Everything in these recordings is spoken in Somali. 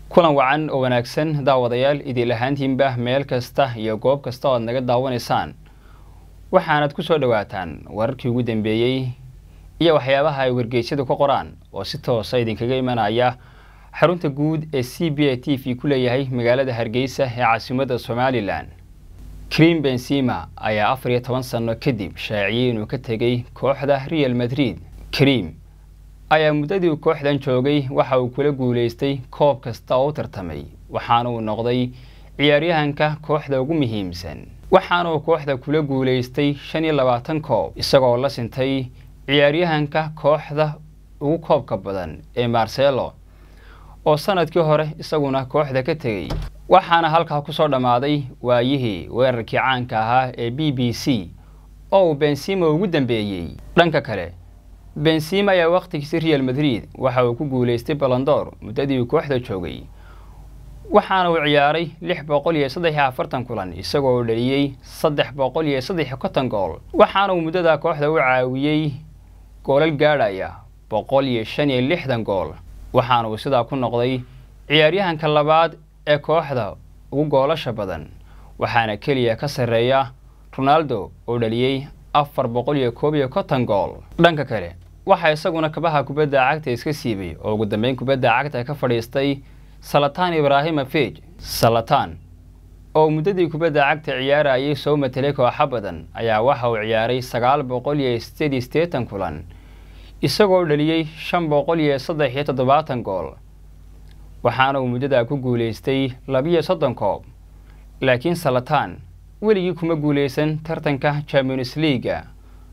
kulan wacan oo wanaagsan daawadayaal idil ahaantiinba meel kasta iyo goob kasta oo aad naga daawanaysaan waxaanad ku soo dhowaataan wararkii ugu dambeeyey iyo waxyaabaha ay wargeysyadu ka qoraan oo si toosa idinkaga imanaya xarunta guud ee c b a t v ku leeyahay magaalada hargeysa ee caasimadda somalilan krim benzima ayaa afar iyo toban sano kadib shaaciyey inuu ka tegay kooxda real madrid krim ayaa muddadii uu kooxdan joogay waxa uu kula guulaystay koob kasta oo u tartamay waxaana uu noqday ciyaaryahanka kooxda ugu muhiimsan waxaana uu kooxda kula guulaystay shan iyo labaatan koob isagoo la sintay ciyaaryahanka kooxda ugu koobka badan ee marcelo oo sanadkii hore isaguna kooxda ka tegey waxaana halkaa kusoo dhammaaday waayihii weerarkii caanka ahaa ee b b c oo uu benzima ugu dambeeyey dhanka kale benzima ayaa wakhtigiisi real madrid waxa uu ku guulaystay balondor muddadii uu kooxda joogay waxaana uu ciyaaray lix boqol iyo saddex iyo afartan kulan isagoo uu dhaliyey saddex boqol iyo saddex iyo konton gool waxaana uu muddada kooxda u caawiyey goolal gaadhaya boqol iyo shan iyo lixdan gool waxaana uu sidaa ku noqday ciyaaryahanka labaad ee kooxda ugu goolasha badan waxaana keliya ka sarreeya ronaldo oo dhaliyey afar boqol iyo koob iyo konton gool dhanka kale waxaa isaguna kabaha kubadda cagta iska siibay oo ugu dambeyn kubadda cagta ka fadhiistay salatan ibrahimofej salatan oo muddadii kubadda cagta ciyaarayay soo matelay kooxa badan ayaa waxa uu ciyaaray sagaal boqol iyo sideed iyo siddeetan kulan isagoo dhaliyey shan boqol iyo saddex iyo toddobaatan gool waxaana uu muddadaa ku guulaystay labiyo soddon koob laakiin salatan weligii kuma guulaysan tartanka champions leaga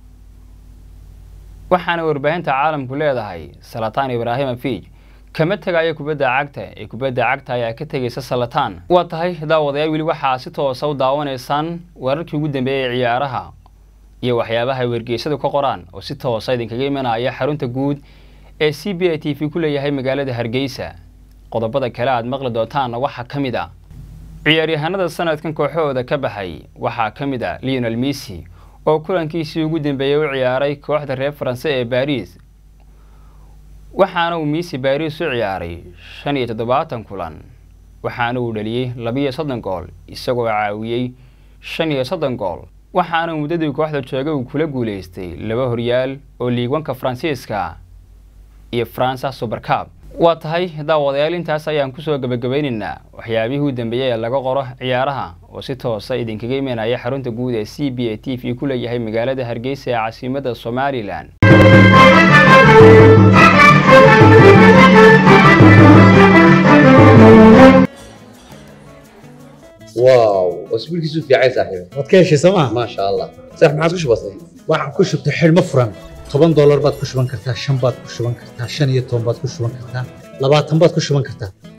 waxaana warbaahinta caalamku leedahay salatan ibrahimofij kama tegayo kubadda cagta ee kubadda cagta ayaa ka tegaysa salatan waa tahay daawadayaal weli waxaa si toosa u daawanaysaan wararkii ugu dambeeyay ee ciyaaraha iyo waxyaabaha ay wargeysadu ka qoraan oo si toosa idinkaga imanaya xarunta guud ee c b a t v ku leeyahay magaalada hargeysa qodobada kale aad maqli doontaanna waxaa ka mid a ciyaaryahanada sanadkan kooxahooda ka baxay waxaa ka mid a leonel missy oo kulankiisii ugu dambeeyey u ciyaaray kooxda reer faranse ee baris waxaana uu missy baris u ciyaaray shan iyo toddobaatan kulan waxaana uu dhaliyey labiyo soddon gool isagoo caawiyey shan iyo soddon gool waxaana muddadii kooxda joogay uu kula guulaystay laba horyaal oo liigwanka faransiiska iyo faransa subercab waa tahay daawadayaal intaas ayaan kusoo gebagabaynaynaa waxyaabihii u dambeeyey ee laga qoro ciyaaraha oo si toosa idinkaga imanaya xarunta guud ee c b a t v ku leeyahay magaalada hargeysa ee caasimadda somalilan واو اسبوعك في عايز صاحبي waad ka heshay sooma ما شاء الله صح ما عادش بسيط waxaan ku shubtay xidhmo furan toban doolar baad ku shuban kartaa shan baad ku shuban kartaa shan iyo toban baad ku shuban kartaa labaatan baad ku shuban kartaa